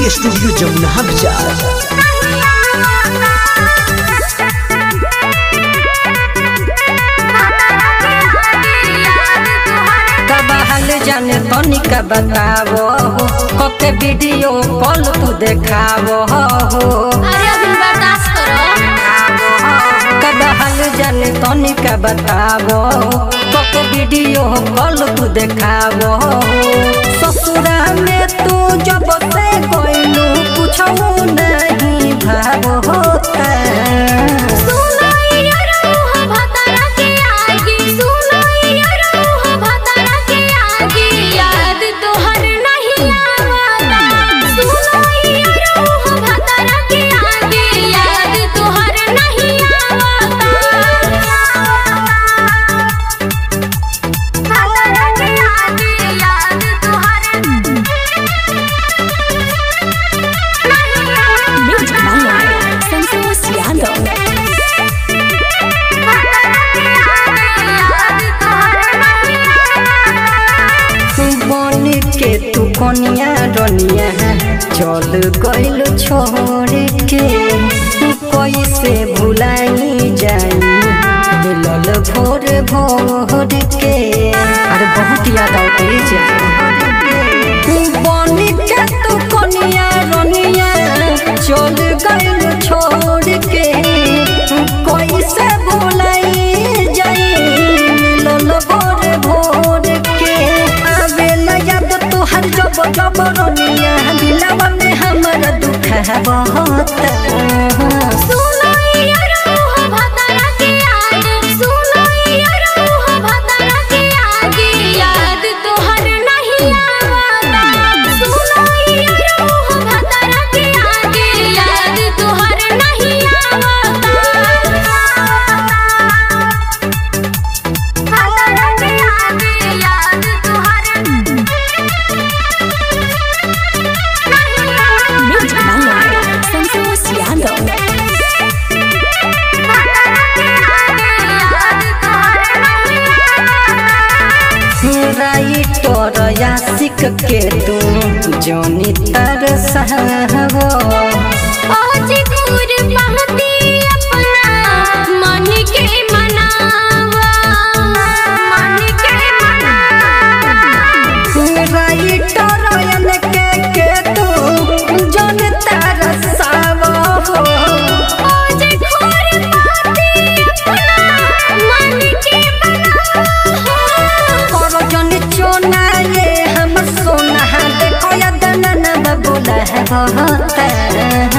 Recording studio Jamuna बाजार कब हाल जाने तनिका बतावो हो कके वीडियो कॉल तू देखावो हो अरे अभी बर्दाश्त करो कब हाल जाने तनिका बतावो हो कके वीडियो कॉल तू देखावो हो ससुरा में तू जब से कोइलू कुछो नहीं भावो होता सुनो ये रूह भतरा के आगे सुनो ये रूह भतरा के आगे याद तोहर नहीं आवता सुनो ये रूह भतरा के आगे याद तोहर नहीं आवता भतरा के आगे याद तोहर Music Online. Santos Yando. बन के तू कनिया रनिया चल गइल छोड़ के कैसे भुलाई जाई मिलल भोर भोर के अरे बहुत याद आते बन के तू कनिया रनिया चल गइल छोड़ के कैसे भुलाई जाई मिलल भोर भोर के आवेला याद तोहर जब जब रनिया दिलवा में हमर दुख है बहुत सुनो ये रूह भतरा के आगे सुनो ये रूह भतरा के आगे याद तोहर नहीं आवता सुनो ये रूह भतरा के आगे याद तोहर नहीं आवता भतरा के आगे याद तोहर Music Online. Santos Yando. Writer यासिक के तू जोनी तर सहबो आज दूर पहुंची अपना मन के मनावा मन के मनावा राइटर यन के के तू जोन तर सहबो आज दूर पहुंची अपना मन के मनावा करो जन चोना ये हम सोना देखो या दनन बबुला है बहुत